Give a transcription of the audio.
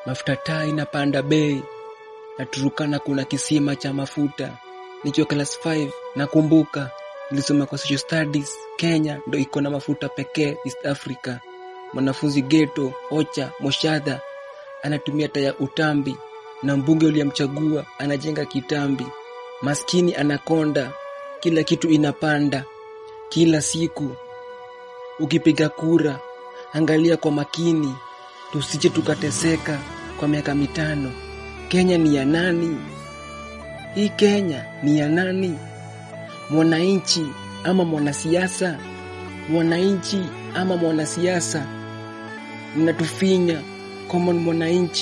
mafuta taa inapanda bei, na Turukana kuna kisima cha mafuta. Nikiwa class 5 nakumbuka nilisoma kwa social studies, Kenya ndo iko na mafuta pekee East Africa. Mwanafunzi geto Ocha Moshadha anatumia taa ya utambi, na mbunge uliyemchagua anajenga kitambi. Maskini anakonda, kila kitu inapanda kila siku. Ukipiga kura, angalia kwa makini, tusije tukateseka kwa miaka mitano. Kenya ni ya nani? Hii Kenya ni ya nani? Mwananchi ama mwanasiasa? Mwananchi ama mwanasiasa? Mnatufinya common mwananchi.